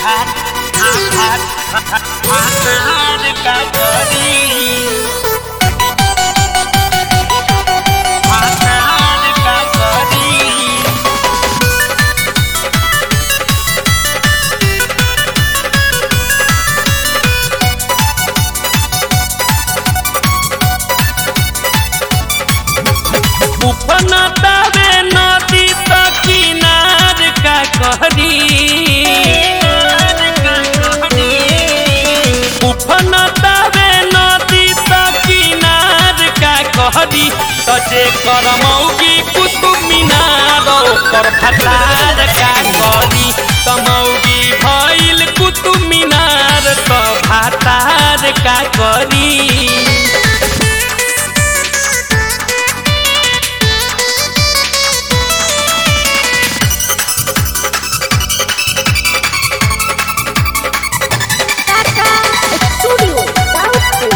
उपनतावे नदी त किनार का कहरी उपनतावे नदी त किनार का कहरी त जे करमौगी कुतुब मीनार ओकर भतार का करी तमौगी भइल कुतुब मीनार त भातार का करी Tata Studio Doubtful.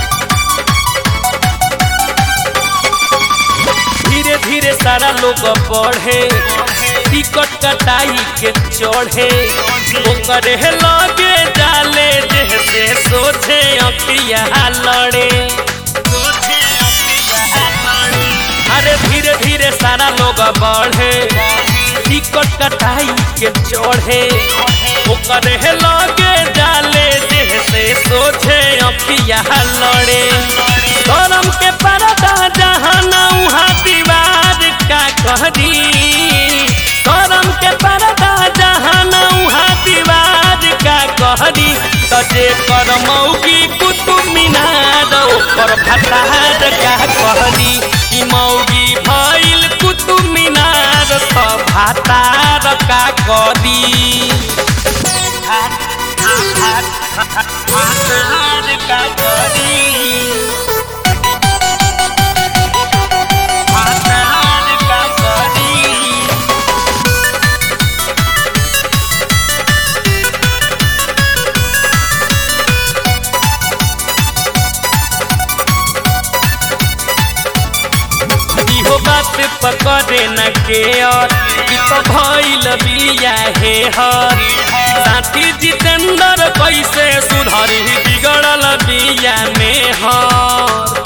धीरे धीरे सारा लोग बढ़े टिकट कटाई के चढ़े ओकरे लगे जाले जैसे सोचे अखिया लड़े अरे धीरे धीरे सारा लोग बढ़े टिकट कटाई के चढ़े ओकरे लगे जाले जैसे सोचे अखिया लड़े करम के परदा जहाँ उहाँ दीवार का कहरी करम के परदा जहाँ उहाँ दीवार का कहरी तजे कर मौगी कुतुब मीनार ओकर भतार का कहरी ई मौगी भइल कुतुब मीनार त भातार का करी भातार का करी भातार का करी इहो बात पकड़े न के और ई तो भइल बिया हे हर साथी जितेंद्र कैसे सुधरी बिगड़ल बिया में हर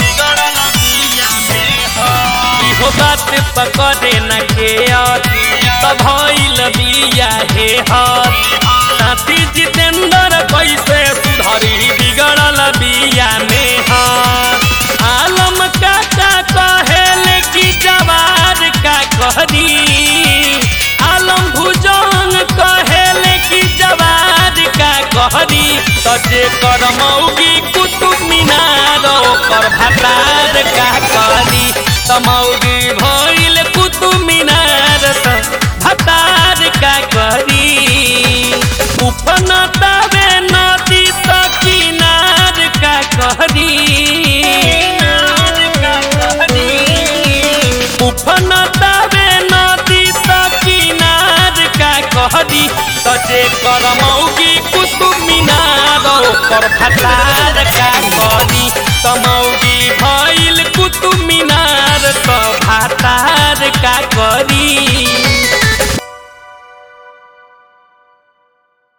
इहो बात पकड़े न के और ई तो भइल बिया हे हर साथी जितेंद्र कैसे सुधरी बिगड़ल बिया में हर आलम काका कहेल की जवार का कहरी आलम भुजंग कहेल की जवार का कहरी तजे कर मौगी कुतुब मीनार ओकर भतार का कहरी तमौगी भइल कुतुब मीनार त भतार का कहरी उपनतावे नदी त किनार का कहरी उफनतावे नदी त किनार का कहरी तजे कर मौगी कुतुब मीनार ओकर भतार